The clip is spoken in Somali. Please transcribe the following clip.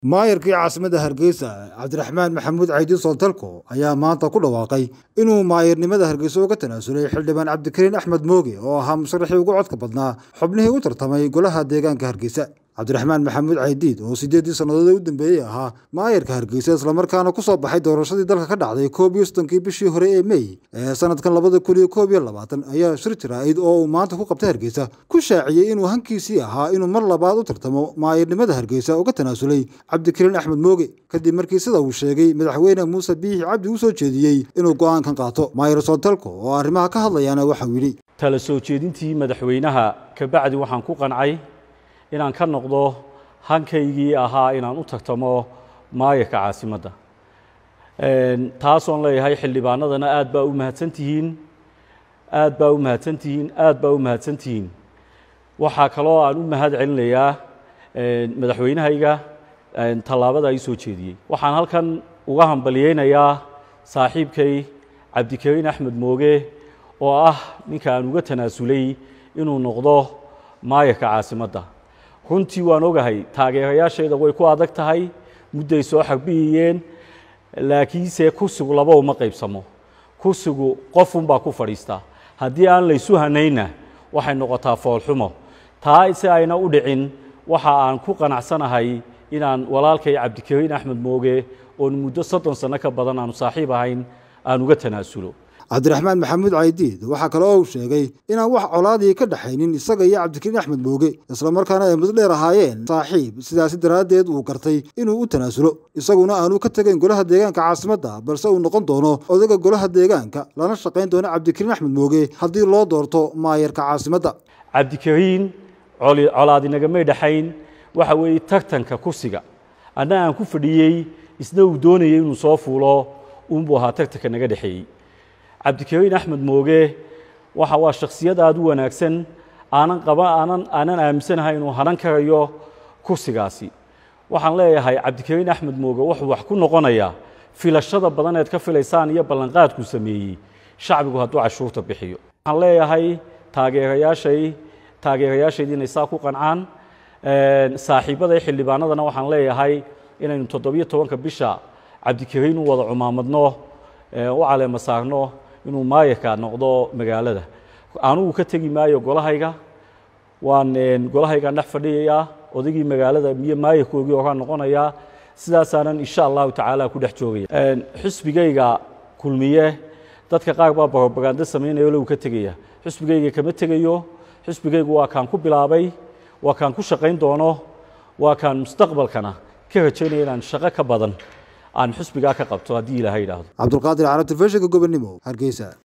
maayarkii caasimadda hargeysa cabdiraxmaan maxamuud caydi soontalko ayaa maanta ku dhawaaqay inuu maayarnimada hargeysa uga tanaasulay xildhibaan cabdikariin axmed mooge oo ahaa musharaxii ugu codka badnaa xubnihii u tartamay golaha deegaanka hargeysa cabdiraxmaan maxamuud caydiid oo sideeddii sannadood u dambeeyey ahaa maayarka hargeysa islamarkaana ku soo baxay doorashadii dalka ka dhacday koob iyo soddonkii bishii hore ee mey ee sanadkan labada kun iyo koob iyo labaatan ayaa shir jaraa'id oo uu maanta ku qabtay hargeysa ku shaaciyey inuu hankiisii ahaa inuu mar labaad u tartamo maayarnimada hargeysa uga tanaasulay cabdikariin axmed mooge kadib markii sida uu sheegay madaxweyne muuse biixi cabdi u soo jeediyey inuu go'aankan qaato maayar soontalko oo arrimaha ka hadlayaana waxau yidhi tala soo jeedintii madaxweynaha kabacdi waxaan ku qancay inaan ka noqdo hankaygii ahaa inaan u tartamo maayarka caasimadda taasoon leeyahay xildhibaanadana aad baa u mahadsantihiin aad baa u mahadsantihiin aad baa u mahadsantihiin waxaa kaloo aan u mahad celinayaa madaxweynahayga tallaabada ay soo jeediyey waxaan halkan uga hambalyeynayaa saaxiibkay cabdikariin axmed mooge oo ah ninka aan uga tanaasulay inuu noqdo maayarka caasimadda runtii waan ogahay taageerayaashayda way ku adag tahay mudday soo xarbiyayeen laakiinse kursigu laba uma qaybsamo kursigu qofunbaa ku fadhiistaa haddii aan laysu hanaynna waxay noqotaa foolxumo taa si ayna u dhicin waxa aan ku qanacsanahay inaan walaalkay cabdikariin axmed mooge oon muddo soddon sanno ka badan aanu saaxiib ahayn aan uga tanaasulo cabdiraxmaan maxamuud caydiid waxaa kale oo uu sheegay inaan wax colaadii ka dhaxaynin isaga iyo cabdikariin axmed mooge islamarkaana ay muddo dheer ahaayeen saaxiib sidaasi daraaddeed uu gartay inuu u tanaasulo isaguna aanu ka tegayn golaha deegaanka caasimadda balse uu noqon doono odaga golaha deegaanka lana shaqayn doono cabdikariin axmed mooge haddii loo doorto maayarka caasimadda cabdikariin colaadinagamay dhaxayn waxa weeye tartanka kursiga anna aan ku fadhiyey isna uu doonayay inuu soo fuulo uunbuu ahaa tartanka naga dhexeeyey cabdikariin axmed mooge waxa waa shakhsiyad aada u wanaagsan aanan qaba aanan aanan aaminsanahay inuu hanan karayo kursigaasi waxaan leeyahay cabdikariin axmed mooge wuxuu wax ku noqonayaa filashada badan eed ka filaysaan iyo ballanqaadkuu sameeyey shacbigu hadduu cashuurta bixiyo waxaan leeyahay taageerayaashay taageerayaashayda inay saa ku qancaan saaxiibaday xildhibaanadana waxaan leeyahay inaynu toddobiyo tobanka bisha cabdikariin u wada cumaamadno u caleema saarno inuu maayarka noqdo magaalada anugu ka tegi maayo golahayga waan golahaygaan dhex fadhiyayaa odaygii magaalada iyo maayarkoogii oraa noqonayaa sidaasaanan insha allahu tacaala ku dhex joogaya xusbigayga kulmiye dadka qaar baa barobagando samaynayo low ka tegaya xusbigayga kama tegayo xusbigaygu waa kaan ku bilaabay waa kaan ku shaqayn doono waa kaan mustaqbalkana ka rajaynaya inaan shaqo ka badan aan xusbigaa ka qabto haddii ilaahay idhaahdo cabdulqaadir carab telefishinka gobonnimo hargeysa